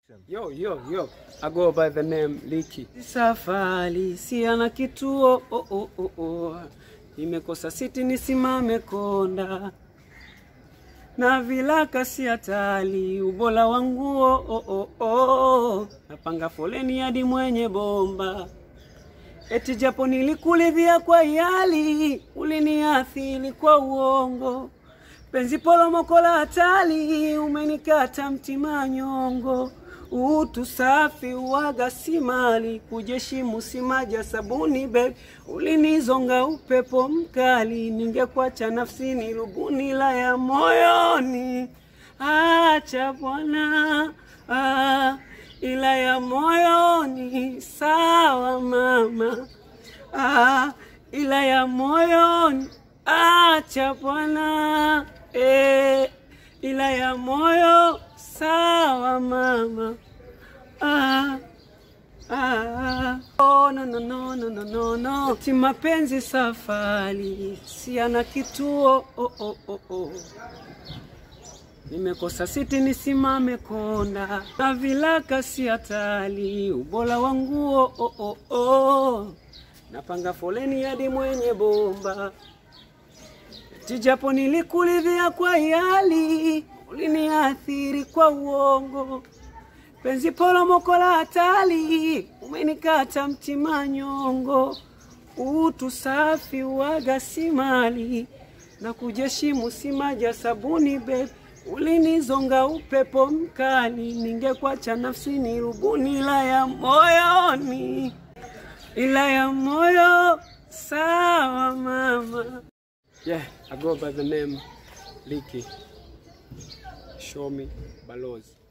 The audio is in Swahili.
Yo, yo, yo. I go by the name Liki. Safari si ana kituo oh, oh, oh, oh. Nimekosa siti nisimame konda na vilaka si hatari ubola wanguo oh, oh, oh. Napanga foleni hadi mwenye bomba eti japo nilikulidhia kwa yali uliniathiri kwa uongo penzi polomoko la hatari umenikata mtima nyongo utu safi uwaga si mali kujeshimu si maji ya sabuni babe ulinizonga upepo mkali ningekwacha nafsini rubuni la ya moyoni acha bwana ah, ila ya moyoni sawa mama ah, ila ya moyoni acha bwana eh, ila ya moyo sawa mama ah, ah. Oh, no, no, no, no, no, no, no. Ti mapenzi safari si ana kituo oh, oh, oh, oh. Nimekosa siti nisimame konda na vilaka si hatari ubola wa nguo oh, oh, oh. Napanga foleni hadi mwenye bomba Tijapo nilikulidhia kwa yali, uliniathiri kwa uongo. Penzi polomoko la hatari, umenikata mtima nyongo. Utu safi uwaga si mali, na kujeshimu si maji ya sabuni babe. Ulinizonga upepo mkali, ningekwacha nafsini rubuni la ya moyoni, ila ya moyo sawa mama. Yeah, I go by the name Liki. Show me Balozi.